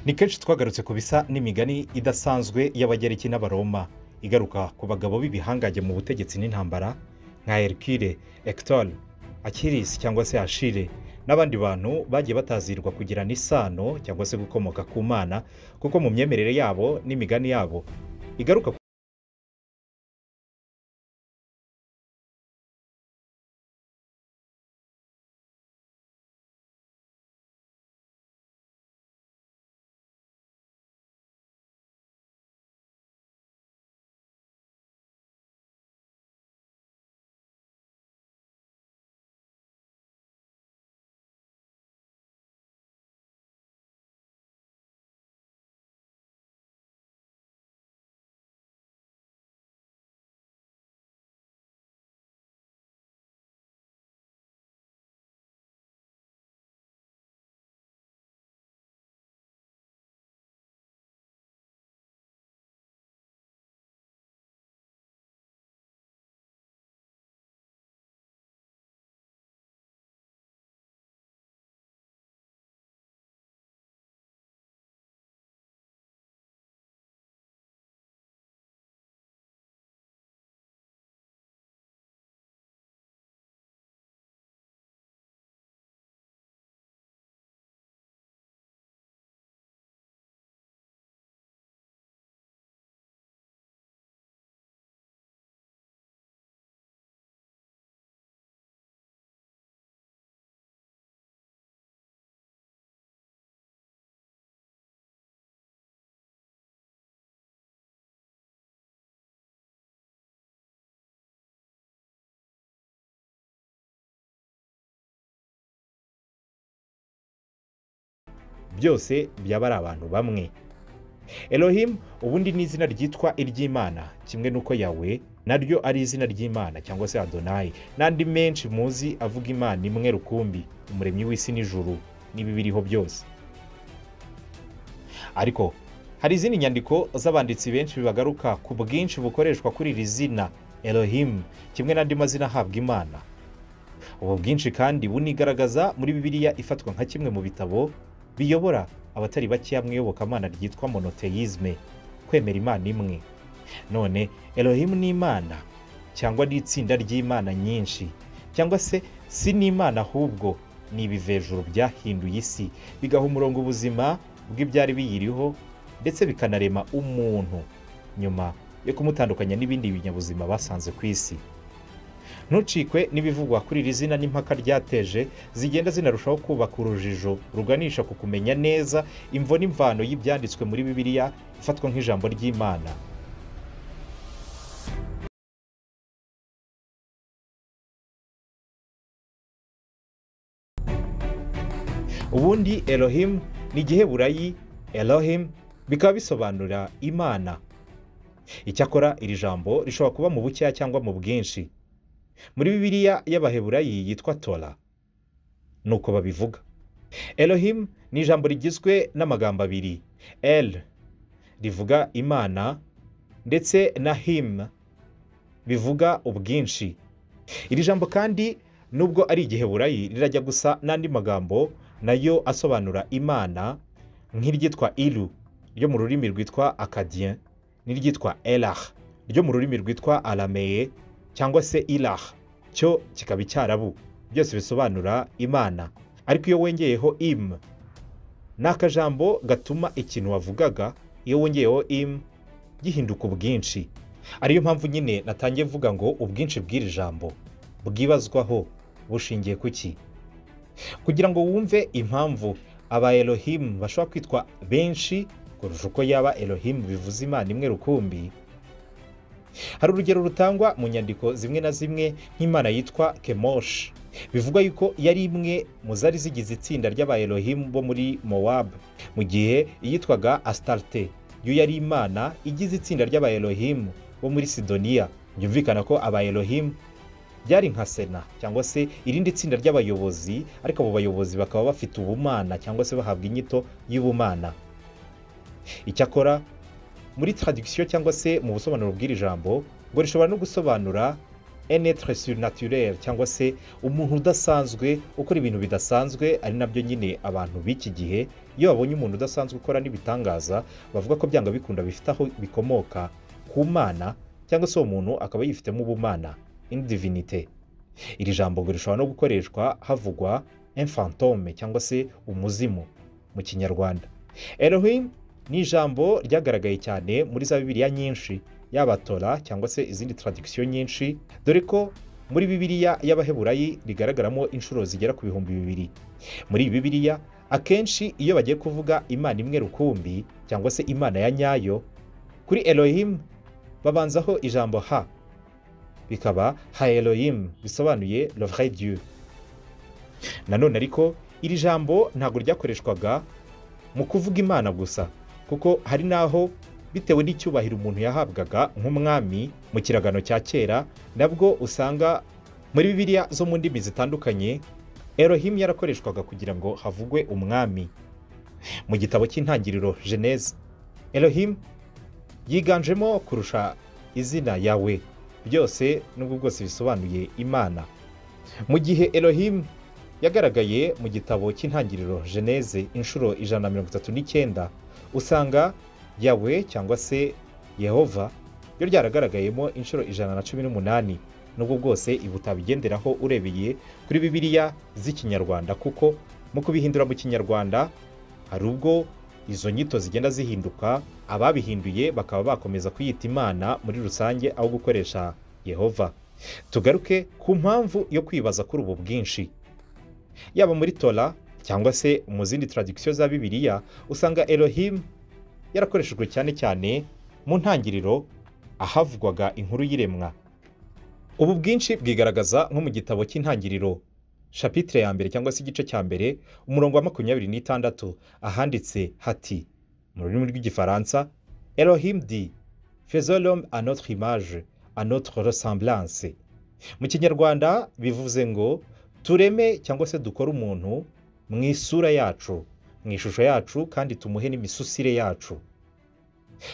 ni kenshi twagarutse ku bisa n'imigani idasanzwe y'abagereki n'abaroma igaruka ku bagabo b'ibihangange mu butegetsi n'intambara nka hercule hector akiris cyangwa se ashire n'abandi bantu bagiye batazirwa kugirana isano cyangwa se gukomoka ku mana kuko mu myemerere yabo n'imigani yabo igaruka ku byose byaba ari abantu bamwe elohim ubundi ni izina ryitwa iry'imana kimwe n'uko yawe naryo ari izina ry'imana cyangwa se adonayi n'andi menshi muzi avuga imana imwe rukumbi umuremyi w'isi n'ijuru n'ibi biriho byose ariko hari izindi nyandiko z'abanditsi benshi bagaruka ku bwinshi bukoreshwa kuri iri zina elohim kimwe n'andi mazina ahabwa imana ubu bwinshi kandi bunigaragaza muri bibiliya ifatwa nka kimwe mu bitabo biyobora abatari bakeya mu iyobokamana ryitwa monoteyizme kwemera imana imwe none elohim ni imana cyangwa n'itsinda ry'imana nyinshi cyangwa se si n'imana ahubwo ni ibivejuru byahinduye isi bigaha umurongo ubuzima bw'ibyari biyiriho ndetse bikanarema umuntu nyuma yo kumutandukanya n'ibindi binyabuzima basanze ku isi ntucikwe n'ibivugwa kuri iri zina n'impaka ryateje zigenda zinarushaho kubaka urujijo ruganisha ku kumenya neza imvo n'imvano y'ibyanditswe muri bibiliya ifatwa nk'ijambo ry'imana ubundi elohim ni igiheburayi elohim bikaba bisobanura imana icyakora iri jambo rishobora kuba mu bukeya cyangwa mu bwinshi muri bibiliya y'abaheburayi yitwa tora ni uko babivuga elohim ni ijambo rigizwe n'amagambo abiri el rivuga imana ndetse na him bivuga ubwinshi iri jambo kandi nubwo ari igiheburayi rirajya gusa n'andi magambo nayo asobanura imana nk'iryitwa iru ryo mu rurimi rwitwa akadiye n'iryitwa elah ryo mu rurimi rwitwa arameye cyangwa se iraha cyo kikaba icyarabu byose bisobanura imana ariko iyo wongeyeho imu ni akajambo gatuma ikintu wavugaga iyo wongeyeho imu gihinduka ubwinshi ariyo mpamvu nyine natangiye mvuga ngo ubwinshi bw'iri jambo bwibazwaho bushingiye ku ki kugira ngo wumve impamvu aba elohimu bashobora kwitwa benshi kurusha uko yaba elohimu bivuze imana imwe rukumbi hari urugero rutangwa mu nyandiko zimwe na zimwe nk'imana yitwa kemoshi bivugwa yuko yari imwe mu zari zigize itsinda ry'abayerohimu bo muri mowabu mu gihe iyitwaga asitarte yo yari imana igize itsinda ry'abayerohimu bo muri sidoniya byumvikana ko abayerohimu byari nka sena cyangwa se irindi tsinda ry'abayobozi ariko abo bayobozi bakaba bafite ubumana cyangwa se bahabwa inyito y'ubumana icyakora muri taradikisiyo cyangwa se mu busobanuro bw'iri jambo ngo rishobora no gusobanura enetre surnaturere cyangwa se umuntu udasanzwe ukora ibintu bidasanzwe ari nabyo nyine abantu b'iki gihe iyo babonye umuntu udasanzwe ukora n'ibitangaza bavuga ko byanga bikunda bifite aho bikomoka ku mana cyangwa se uwo muntu akaba yifitemo ubumana indivinite iri jambo ngo rishobora no gukoreshwa havugwa enfantome cyangwa se umuzimu mu kinyarwanda elohim ni ijambo ryagaragaye cyane muri za bibiliya nyinshi yaba tora cyangwa se izindi taradikisiyo nyinshi dore ko muri bibiliya y'abaheburayi rigaragaramo inshuro zigera ku bihumbi bibiri muri iyi bibiliya akenshi iyo bagiye kuvuga imana imwe rukumbi cyangwa se imana ya nyayo kuri elohim babanzaho ijambo ha bikaba ha elohim bisobanuye lovre dieu nanone ariko iri jambo ntabwo ryakoreshwaga mu kuvuga imana gusa kuko hari n'aho bitewe n'icyubahiro umuntu yahabwaga nk'umwami mu kiragano cya kera nabwo usanga muri bibiliya zo mu ndimi zitandukanye elohim yarakoreshwaga kugira ngo havugwe umwami mu gitabo cy'intangiriro geneze elohim yiganjemo kurusha izina yawe byose nubwo bwose bisobanuye imana mu gihe elohim yagaragaye mu gitabo cy'intangiriro geneze inshuro ijana na mirongo itatu n'icyenda usanga yawe cyangwa se yehova ryo ryaragaragayemo inshuro ijana na cumi n'umunani nubwo bwose ibi utabigenderaho urebeye kuri bibiliya z'ikinyarwanda kuko mu kubihindura mu kinyarwanda hari ubwo izo nyito zigenda zihinduka ababihinduye bakaba bakomeza kuyita imana muri rusange aho gukoresha yehova tugaruke ku mpamvu yo kwibaza kuri ubu bwinshi yaba muri tora cyangwa se mu zindi taradikisiyo za bibiliya usanga elohim yarakoreshejwe cyane cyane mu ntangiriro ahavugwaga inkuru y'iremwa ubu bwinshi bwigaragaza nko mu gitabo cy'intangiriro shapitire ya mbere cyangwa se igice cya mbere umurongo wa makumyabiri n'itandatu ahanditse hati mu rurimi rw'igifaransa elohim di fezolom anotre image anotre ressemblance mu kinyarwanda bivuze ngo tureme cyangwa se dukore umuntu mu isura yacu mu ishusho yacu kandi tumuhe n'imisusire yacu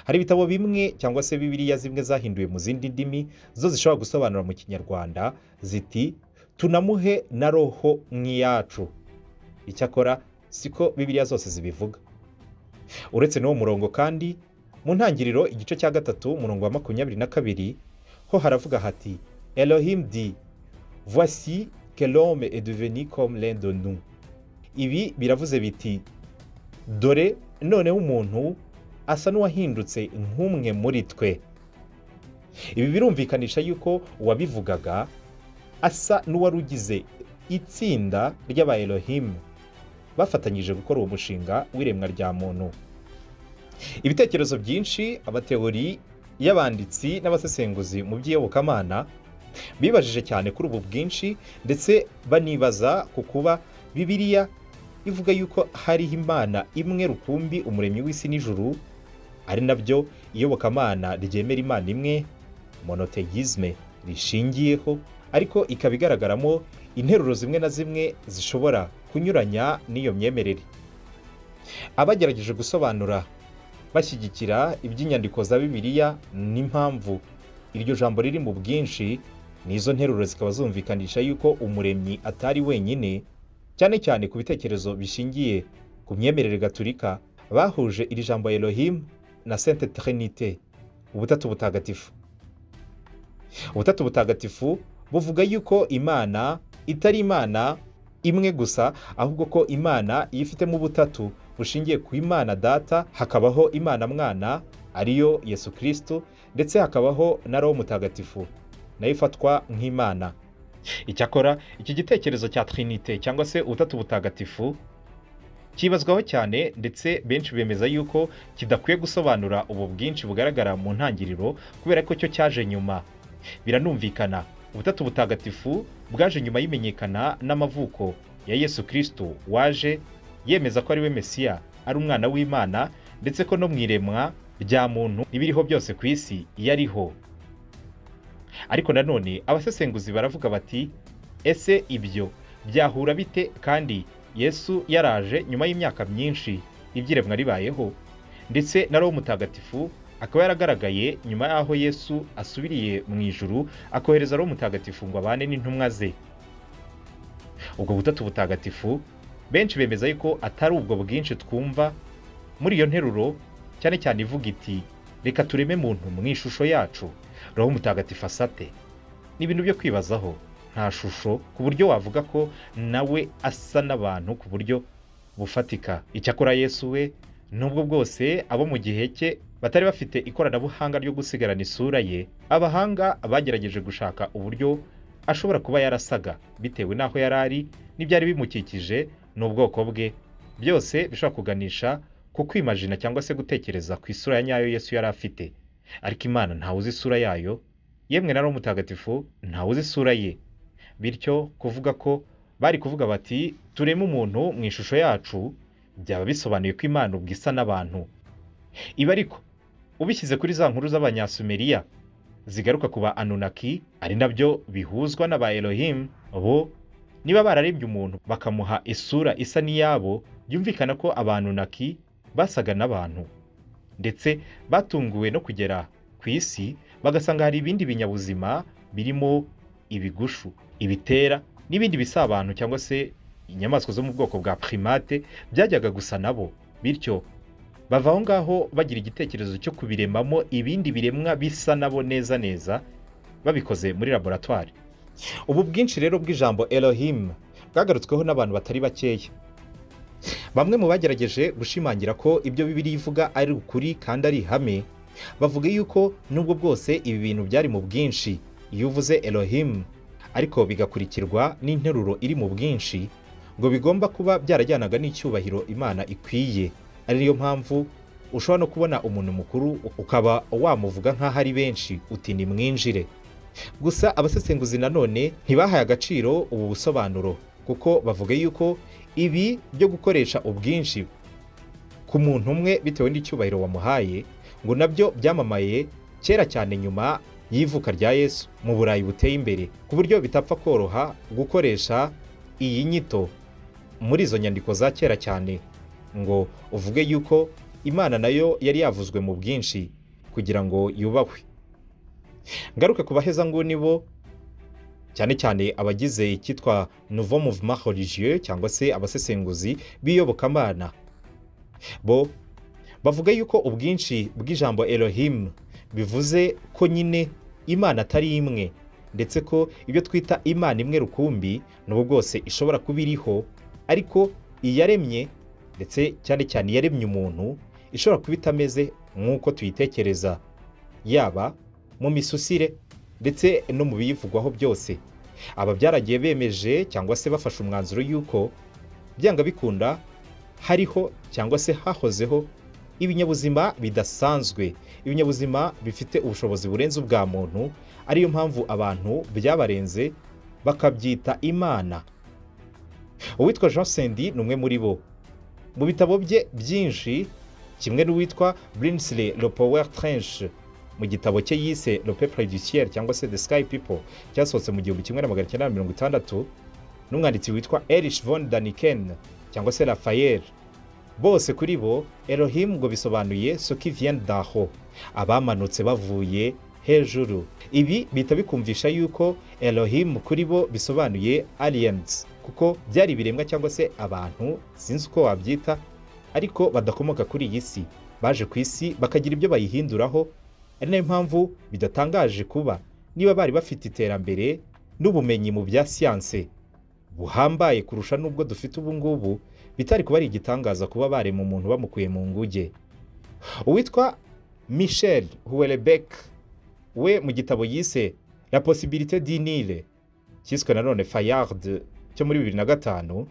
hari ibitabo bimwe cyangwa se bibiliya zimwe zahinduwe mu zindi ndimi zo zishobora gusobanura mu kinyarwanda ziti tunamuhe na roho nk'iyacu icyakora siko bibiliya zose zibivuga uretse n'uwo murongo kandi mu ntangiriro igice cya gatatu umurongo wa makumyabiri na kabiri ho haravuga hati elohim di voici que l'homme est devenu comme l'un de nous ibi biravuze biti dore noneho umuntu asa n'uwahindutse nk'umwe muri twe ibi birumvikanisha yuko uwabivugaga asa n'uwari ugize itsinda ry'aba Elohim bafatanyije gukora uwo mushinga w'iremwa rya muntu ibitekerezo byinshi abateori y'abanditsi n'abasesenguzi mu by'iyobokamana bibajije cyane kuri ubu bwinshi ndetse banibaza ku kuba bibiliya ivuga yuko hariho imana imwe rukumbi umuremyi w'isi n'ijuru ari nabyo iyobokamana ryemera imana imwe monoteyizme rishingiyeho ariko ikaba igaragaramo interuro zimwe na zimwe zishobora kunyuranya n'iyo myemerere abagerageje gusobanura bashyigikira iby'inyandiko za bibiliya n'impamvu iryo jambo riri mu bwinshi n'izo nteruro zikaba zumvikanisha yuko umuremyi atari wenyine cyane cyane ku bitekerezo bishingiye ku myemerere gaturika bahuje iri jambo Elohim na sente trinite ubutatu butagatifu ubutatu butagatifu buvuga yuko imana itari imana imwe gusa ahubwo ko imana iyo ifitemo ubutatu bushingiye ku imana data hakabaho imana mwana ariyo yesu kirisito ndetse hakabaho na roho mutagatifu nayo ifatwa nk'imana icyakora iki gitekerezo cya trinite cyangwa se ubutatu butagatifu cyibazwaho cyane ndetse benshi bemeza yuko kidakwiye gusobanura ubu bwinshi bugaragara mu ntangiriro kubera ko cyo cyaje nyuma biranumvikana ubutatu butagatifu bwaje nyuma y'imenyekana n'amavuko ya yesu kirisito waje yemeza ko ari we mesiya ari umwana w'imana ndetse ko no mu iremwa rya muntu n'ibiriho byose ku isi yariho ariko nanone abasesenguzi baravuga bati ese ibyo byahura bite kandi yesu yaraje nyuma y'imyaka myinshi ibyiremwa ribayeho ndetse na roho mutagatifu akaba yaragaragaye nyuma y'aho yesu asubiriye mu ijuru akohereza ari umutagatifu ngo abane n'intumwa ze ubwo butatu butagatifu benshi bemeza yuko atari ubwo bwinshi twumva muri iyo nteruro cyane cyane ivuga iti reka tureme muntu mu ishusho yacu roho mutagatifu asate ni ibintu byo kwibazaho nta shusho ku buryo wavuga ko nawe asa n'abantu ku buryo bufatika icyakora yesu we nubwo bwose abo mu gihe cye batari bafite ikoranabuhanga ryo gusigarana isura ye abahanga bagerageje gushaka uburyo ashobora kuba yarasaga bitewe n'aho yari ari n'ibyari bimukikije n'ubwoko bwe byose bishobora kuganisha ku kwimajina cyangwa se gutekereza ku isura ya nyayo yesu yari afite ariko imana ntawe uzi isura yayo yemwe na mutagatifu ntawe uzi isura ye bityo kuvuga ko bari kuvuga bati tureme umuntu mu ishusho yacu byaba bisobanuye ko imana ubwo isa n'abantu iba ariko ubishyize kuri za nkuru z'abanyasumeriya zigaruka ku ba anunaki ari nabyo bihuzwa n'aba elohimu bo niba bararembye umuntu bakamuha isura isa n'iyabo byumvikana ko abanunaki basaga n'abantu ndetse batunguwe no kugera ku isi bagasanga hari ibindi binyabuzima birimo ibigushu ibitera n'ibindi bisabantu cyangwa se inyamaswa zo mu bwoko bwa primate byajyaga gusa nabo bityo bava aho ngaho bagira igitekerezo cyo kubiremamo ibindi biremwa bisa nabo neza neza babikoze muri laboratwari ubu bwinshi rero bw'ijambo elohim bwagarutsweho n'abantu batari bakeya bamwe mu bagerageje gushimangira ko ibyo bibiri ivuga ari ukuri kandi ari ihame bavuga yuko nubwo bwose ibi bintu byari mu bwinshi iyo uvuze elohim ariko bigakurikirwa n'interuro iri mu bwinshi ngo bigomba kuba byarajyanaga n'icyubahiro imana ikwiye ari niyo mpamvu ushobora no kubona umuntu mukuru ukaba wamuvuga nk'aho ari benshi uti ni mwinjire gusa abasesenguzi nanone ntibahaye agaciro ubu busobanuro kuko bavuga yuko ibi byo gukoresha ubwinshi ku muntu umwe bitewe n'icyubahiro wamuhaye ngo nabyo byamamaye kera cyane nyuma y'ivuka rya yesu mu burayi buteye imbere ku buryo bitapfa koroha gukoresha iyi nyito muri izo nyandiko za kera cyane ngo uvuge yuko imana nayo yari yavuzwe mu bwinshi kugira ngo yubahwe ngaruke ku bahezanguni bo cyane cyane abagize icyitwa nouveau mouvement religieux cyangwa se abasesenguzi b'iyobokamana bo bavuga yuko ubwinshi bw'ijambo elohim bivuze ko nyine imana atari imwe ndetse ko ibyo twita imana imwe rukumbi n'ubu bwose ishobora kuba iriho ariko iyaremye ndetse cyane cyane iyaremye umuntu ishobora kuba itameze nk'uko tuyitekereza yaba mu misusire ndetse no mu biyivugwaho byose aba byaragiye bemeje cyangwa se bafashe umwanzuro y'uko byanga bikunda hariho cyangwa se hahozeho ibinyabuzima bidasanzwe ibinyabuzima bifite ubushobozi burenze ubwa muntu ariyo mpamvu abantu byabarenze bakabyita imana uwitwa jean sendi ni umwe muri bo mu bitabo bye byinshi kimwe n'uwitwa brinsley le power trench mu gitabo cye yise le peuple du ciel cyangwa se the sky people cyasohotse mu gihumbi kimwe na magana cyenda na mirongo itandatu n'umwanditsi witwa erich von daniken cyangwa se raphael bose kuri bo elohim ngo bisobanuye soki vien daho abamanutse bavuye hejuru ibi bihita bikumvisha yuko elohim kuri bo bisobanuye aliens kuko byari ibiremwa cyangwa se abantu sinzi uko wabyita ariko badakomoka kuri iyi si baje ku isi bakagira ibyo bayihinduraho ari nayo mpamvu bidatangaje kuba niba bari bafite iterambere n'ubumenyi mu bya siyanse buhambaye kurusha n'ubwo dufite ubu ngubu bitari kuba ari igitangaza kuba barema umuntu bamukuye mu nguge uwitwa michel huwerebek we mu gitabo yise la possibilité dinire cyiswe nanone fayard cyo muri bibiri na gatanu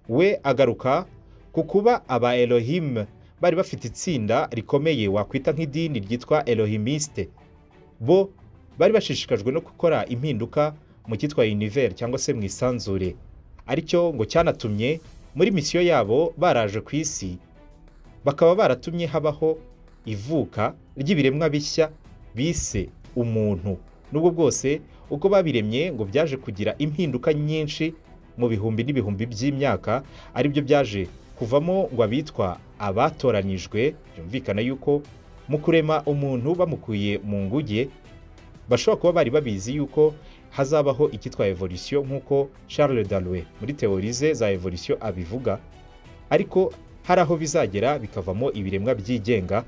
we agaruka ku kuba aba elohim bari bafite itsinda rikomeye wakwita nk'idini ryitwa elohimiste bo bari bashishikajwe no gukora impinduka mu cyitwa univere cyangwa se mu isanzure aricyo ngo cyanatumye muri misiyo yabo baraje ku isi bakaba baratumye habaho ivuka ry'ibiremwa bishya bise umuntu n'ubwo bwose uko babiremye ngo byaje kugira impinduka nyinshi mu bihumbi n'ibihumbi by'imyaka aribyo byaje kuvamo ngo abitwa abatoranijwe byumvikana yuko mu kurema umuntu bamukuye mu nguge bashobora kuba bari babizi yuko hazabaho icyitwa evolisiyo nk'uko Charles Darwin muri teori ze za evolisiyo abivuga ariko hari aho bizagera bikavamo ibiremwa byigenga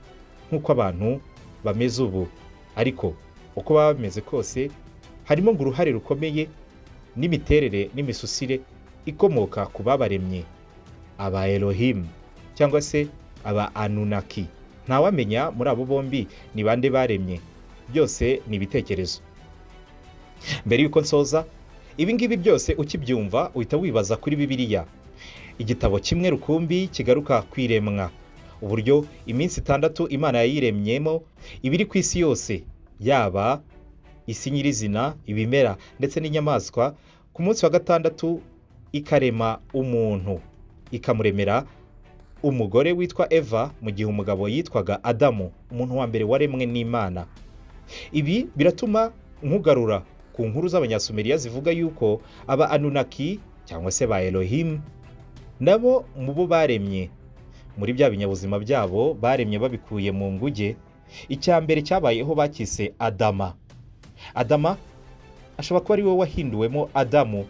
nk'uko abantu bameze ubu ariko uko baba bameze kose harimo ngo uruhare rukomeye n'imiterere n'imisusire ikomoka ku babaremye aba Elohim cyangwa se aba Anunnaki ntawamenya muri abo bombi ni bande baremye byose ni ibitekerezo mbere y'uko nsoza ibi ngibi byose ukibyumva uhita wibaza kuri bibiliya igitabo kimwe rukumbi kigaruka ku iremwa uburyo iminsi itandatu imana yayiremyemo ibiri ku isi yose yaba isi nyirizina ibimera ndetse n'inyamaswa ku munsi wa gatandatu ikarema umuntu ikamuremera umugore witwa eva mu gihe umugabo yitwaga adamu umuntu wa mbere waremwe n'imana ibi biratuma nkugarura ku nkuru z'abanyasumeriya zivuga yuko aba anunaki cyangwa se ba elohim nabo mu bo baremye muri bya binyabuzima byabo baremye babikuye mu nguge icya mbere cyabayeho bakise adama adama ashobora kuba ari we wahinduwemo adamu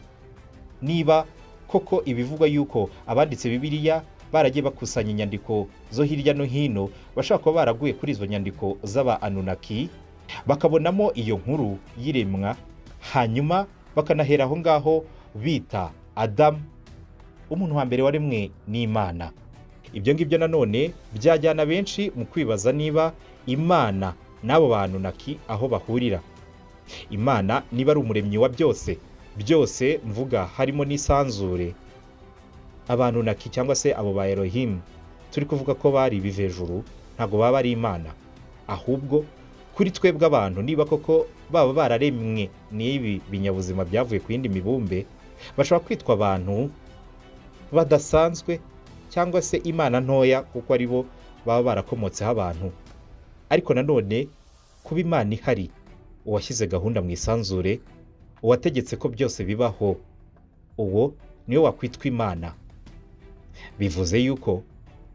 niba koko ibivugwa yuko abanditse bibiliya baragiye bakusanya inyandiko zo hirya no hino bashobora kuba baraguye kuri izo nyandiko z'aba anunaki bakabonamo iyo nkuru y'iremwa hanyuma bakanahera aho ngaho bita adamu umuntu wa mbere waremwe n'imana ibyo ngibyo nanone byajyana benshi mu kwibaza niba imana n'abo bantu naki aho bahurira imana niba ari umuremyi wa byose byose mvuga harimo n'isanzure abantu naki cyangwa se abo ba erohimu turi kuvuga ko bari ibivejuru ntabwo baba ari imana ahubwo kuri twebwe abantu niba koko baba bararemwe n'ibi binyabuzima byavuye ku yindi mibumbe bashobora kwitwa abantu badasanzwe cyangwa se imana ntoya kuko ari bo baba barakomotseho abantu ariko nanone kuba imana ihari uwashyize gahunda mu isanzure uwategetse ko byose bibaho uwo niwe wakwitwa imana bivuze yuko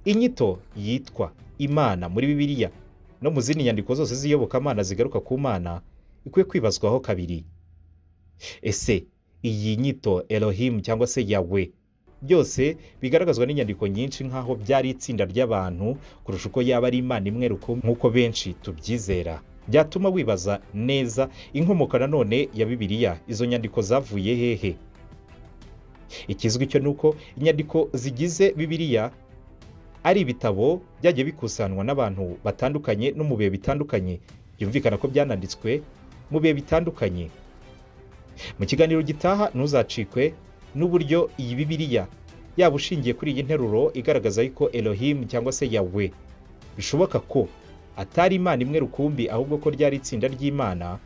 inyito yitwa imana muri bibiliya no mu zindi nyandiko zose z'iyobokamana zigaruka ku mana ikwiye kwibazwaho kabiri ese iyi nyito erohimu cyangwa se yawe byose bigaragazwa n'inyandiko nyinshi nk'aho byari itsinda ry'abantu kurusha uko yaba ari imana imwe nk'uko benshi tubyizera byatuma wibaza neza inkomoko nanone ya bibiliya izo nyandiko zavuye hehe ikizwi cyo ni uko inyandiko zigize bibiliya ari ibitabo byagiye bikusanwa n'abantu batandukanye no mu bihe bitandukanye byumvikana ko byananditswe mu bihe bitandukanye mu kiganiro gitaha ntuzacikwe n'uburyo iyi bibiliya yaba ushingiye kuri iyi nteruro igaragaza yuko elohim cyangwa se yawe bishoboka ko atari imana imwe rukumbi ahubwo ko ryari itsinda ry'imana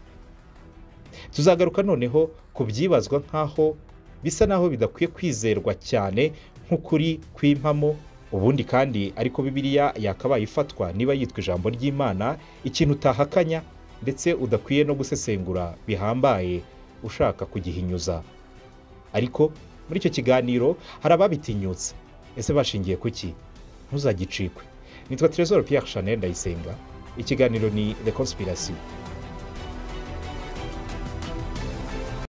tuzagaruka noneho ku byibazwa nk'aho bisa n'aho bidakwiye kwizerwa cyane nk'ukuri kw'impamo ubundi kandi ariko bibiliya yakabaye ifatwa niba yitwa ijambo ry'imana ikintu utahakanya ndetse udakwiye no gusesengura bihambaye ushaka kugihinyuza ariko muri icyo kiganiro hari ababitinyutse ese bashingiye ku ki ntuzagicikwe nitwa Trezor Pierre Chanel Ndayisenga ikiganiro ni The Conspiracy